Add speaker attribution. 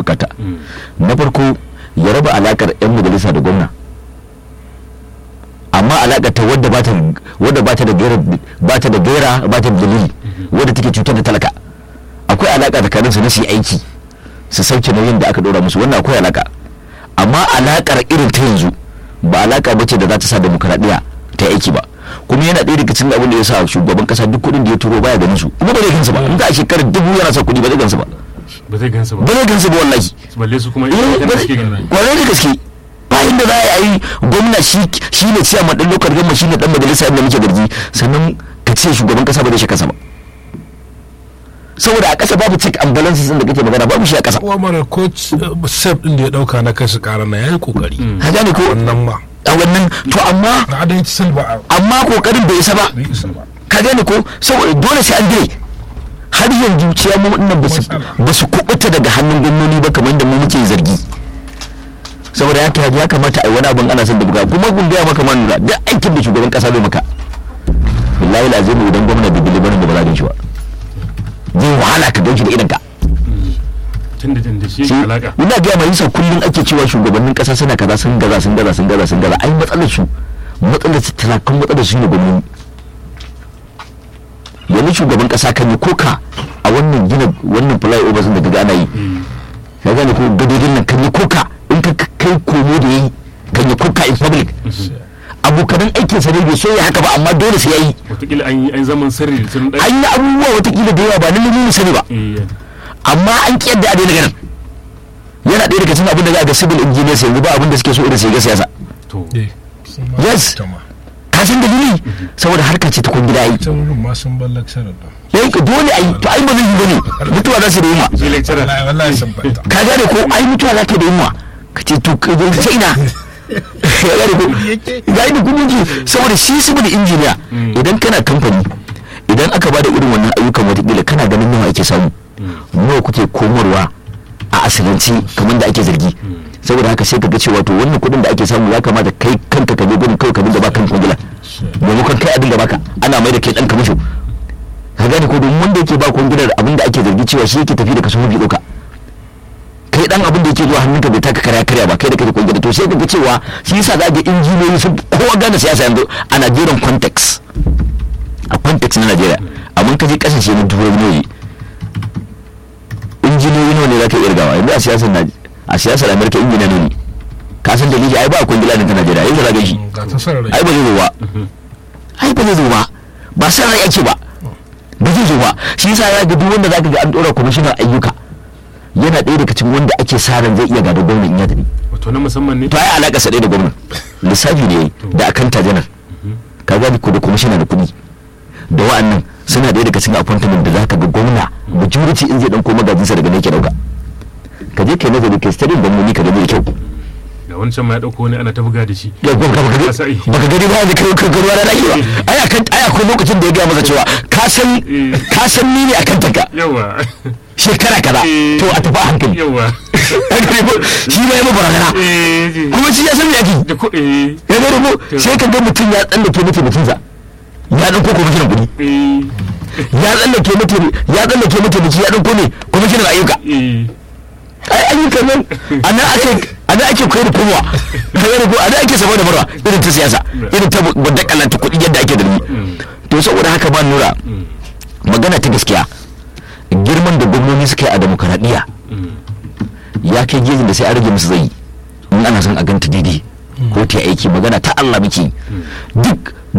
Speaker 1: bukata na farko ya raba alakar 'yan majalisa da gwamna amma alakar ta wadda ba ta wadda ba ta da gera ba ta da gera ba ta da dalili wadda take cutar da talaka akwai alaka tsakanin su na su yi aiki su sauke nauyin da aka dora musu wannan akwai alaka amma alakar irin ta yanzu ba alaka bace da za ta sa demokradiya ta aiki ba kuma yana ɗaya daga cikin abin da ya sa shugaban kasa duk kuɗin da ya turo baya ganin su kuma ba zai gansu ba in ka a shekarar dubu yana sa kuɗi ba zai gansu ba
Speaker 2: ba zai gansu ba
Speaker 1: ba zai gansu ba wallahi
Speaker 2: balle su kuma
Speaker 1: Eh,
Speaker 2: idan
Speaker 1: ba-
Speaker 2: suke gani
Speaker 1: kwarai da gaske bayan da za a yi gwamna shi shi ne ciya maɗin lokar gama shi ne ɗan majalisa inda muke garji sannan ka ce shugaban kasa ba zai shi kasa ba saboda a kasa babu check and balances din da kake magana babu shi a kasa
Speaker 3: kuwa mara ko sef din da ya dauka na kai su karan na yayi kokari
Speaker 1: ka gane ko
Speaker 3: wannan ma
Speaker 1: a wannan to amma
Speaker 3: na adalci silba a
Speaker 1: amma kokarin bai isa ba
Speaker 3: bai isa ba
Speaker 1: ka gane ko saboda dole sai an dire har yanzu ciya mu nan ba su ba su kubuta daga hannun gwamnoni ba kamar da mu muke zargi saboda ya ya kamata a yi wani abin ana son da buga kuma kun gaya maka man lura duk aikin da shugaban kasa bai maka billahi lazimi idan gwamna bai bili barin da ba za ka shi ba zai wahala ka gan shi da idan ka
Speaker 2: tun da tun da shi
Speaker 1: sai
Speaker 2: alaka
Speaker 1: ina gaya mai yasa kullum ake cewa shugabannin kasa suna kaza sun gaza sun gaza sun gaza sun gaza ai matsalar su matsalar su talakan matsalar su ne gwamnati yanzu shugaban kasa kan yi koka a wannan gina wannan flyover sun da kaga ana yi ka gane ko gadodin nan kan yi koka in ka kai komo da yayi kan yi koka in public abokanan aikin sa ne bai so ya haka ba amma dole sai yayi
Speaker 2: wataƙila an yi an zaman sirri sun ɗan
Speaker 1: an yi abubuwa watakila da yawa ba na mu sani ba
Speaker 2: Eh,
Speaker 1: amma an kiyar da daina ganin yana ɗaya daga cikin abin da za a ga civil engineers yanzu ba abin da suke so irin sai ga siyasa
Speaker 2: to
Speaker 3: eh
Speaker 1: Yes.
Speaker 3: ta ma
Speaker 1: ka san dalili saboda harka ce ta kun gida yi
Speaker 3: ta wurin ma sun bar lecturer da
Speaker 1: yayin ka dole a yi to ai ba zai yi bane mutuwa za su da yunwa
Speaker 2: shi lecturer
Speaker 3: wallahi wallahi sun bata
Speaker 1: ka gane ko ai mutuwa za ka da yunwa ka ce to ka zo sai ina ka gane ko ga inda kun ji saboda shi civil engineer idan kana kamfani idan aka bada irin wannan ayyukan watakila kana ganin nawa ake samu nawa kuke komarwa a asilanci kamar da ake zargi saboda haka sai ka ga cewa to wannan kuɗin da ake samu ya kamata kai kanka ka je gurin kawai ka dinga ba kan kwangila maimakon kai a dinga baka ana mai da kai ɗan kamasho ka gane ko domin wanda yake ba kwangilar abin da ake zargi cewa shi yake tafi da kaso mafi ɗauka kai dan abin da yake zuwa hannunka bai taka karya karya ba kai da kake kwangilar to sai ka ga cewa shi yasa za ga injiniyoyi sun kowa gane siyasa yanzu a Nigerian context a context na Najeriya amma ka je kasashe na turai injiniyoyi nawa ne za ka iya irgawa yanzu a siyasar Naj- a siyasar Amerika injiniya ne ka san dalili ai ba kwangila ne ta Najeriya yanzu za ka shi
Speaker 3: ga ta sarrai
Speaker 1: ai ba zai zo ba ai ba zai zo ba ba san rai ake ba ba zai zo ba shi yasa ya ga duk wanda zaka ga an dora kwamishinan ayyuka yana ɗaya daga cikin wanda ake sa ran zai iya gada gwamnan in ya tafi
Speaker 2: wato na musamman ne
Speaker 1: to ai alaka sa ɗaya da gwamnan lissafi ne yayi da akanta janar ka gani ko da kwamishina da kuɗi da wa'annan suna ɗaya daga cikin appointment da zaka ga gwamna majority in zai ɗan koma gajinsa daga ne yake ɗauka ka je kai nazari kai study gwamnati ka gani da kyau
Speaker 2: ga wancan ma ya ɗauko wani ana ta buga da shi
Speaker 1: ya kuma baka gani
Speaker 2: Asai.
Speaker 1: baka gani ba da kai kai ruwa na lahi ba ai akan ai akwai lokacin da ya gaya masa cewa ka san
Speaker 2: Eh.
Speaker 1: ka san ni ne akan taka
Speaker 2: yawa
Speaker 1: shekara kaza
Speaker 2: Eh.
Speaker 1: to a tafi a hankali
Speaker 2: yawa
Speaker 1: Ka gani ko? shi ma ya mu barazana
Speaker 2: eh ji-
Speaker 1: kuma shi ya san me ake
Speaker 2: da ko eh
Speaker 1: ya gani ko sai ka ga mutum ya tsallake mataimakinsa ya ɗauko kwamishinan kuɗi
Speaker 2: eh
Speaker 1: ya tsallake mutum ya tsallake mataimaki ya ɗauko ne kwamishinan ayyuka
Speaker 2: eh
Speaker 1: ai ayyukan nan a nan ake a nan ake koyar da kowa ka gani ko a nan ake sabo da barwa irin ta siyasa irin ta wadda kalanta kuɗi yadda ake dalmi to saboda haka ba nura magana ta gaskiya girman da gwamnoni suka yi a demokaradiyya ya kai gejin da sai an rage musu zai in ana son a ganta daidai ko ta yi aiki magana ta Allah muke duk